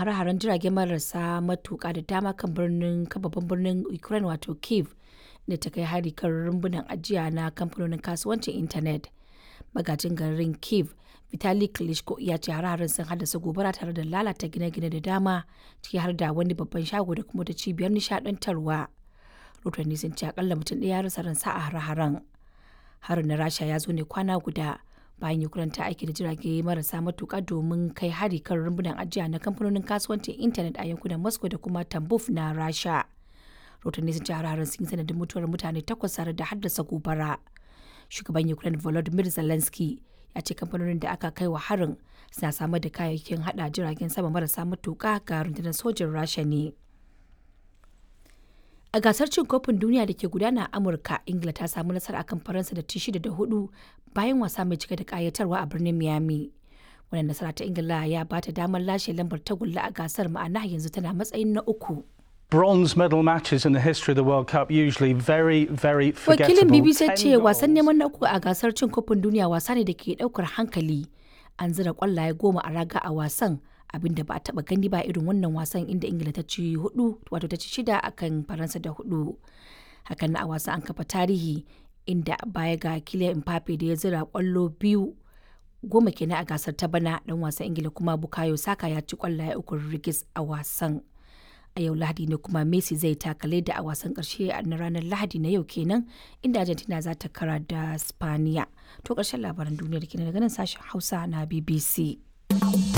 hare-haren jirage marasa matuƙa da dama kan birnin kan babban birnin Ukraine wato Kyiv da ta kai hari kan rumbunan ajiya na kamfanonin kasuwancin intanet. Magajin garin Kyiv Vitali Klitschko ya ce hare-haren sun haddasa gobara tare da lalata gine-gine da dama ciki har da wani babban shago da kuma ta cibiyar nishadantarwa. Rotanni sun ce akalla mutum ɗaya ya rasa ransa a hare-haren. Harin na Rasha ya zo ne kwana guda bayan Ukraine ta aiki da jirage marasa matuƙa domin kai hari kan rumbunan ajiya na kamfanonin kasuwancin intanet a yankunan Moscow da kuma Tambov na Rasha. Rotanni sun ce hare-haren sun yi sanadin mutuwar mutane takwas tare da haddasa gobara. Shugaban Ukraine Volodymyr Zelensky ya ce kamfanonin da aka kai wa harin suna samar da kayayyakin hada jiragen sama marasa matuƙa ga rundunar sojin Rasha ne. A gasar cin kofin duniya da ke gudana a Amurka, Ingila ta samu nasara akan Faransa da ci shida da hudu bayan wasa mai cike da kayatarwa a birnin Miami. Wannan nasara ta Ingila ya ba ta damar lashe lambar tagulla a gasar ma'ana yanzu tana matsayin na uku. Bronze medal matches in the history of the World Cup usually very, very forgettable. Wakilin BBC Ten ce wasan goals. neman na uku a gasar cin kofin duniya wasa ne da ke daukar hankali. An zira kwallaye goma a raga a wasan abinda ba a taba gani ba irin wannan wasan inda Ingila ta ci hudu wato ta ci shida akan Faransa da hudu. Hakan na a wasan an kafa tarihi inda baya ga Kylian Mbappe da ya zira kwallo biyu goma kenan a gasar ta bana dan wasan Ingila kuma Bukayo Saka ya ci kwallaye uku rigis a wasan. a yau lahadi ne kuma messi zai takale da a wasan karshe na ranar lahadi na yau kenan inda argentina za ta kara da spaniya to karshen labaran duniyar kenan daga nan sashen hausa na bbc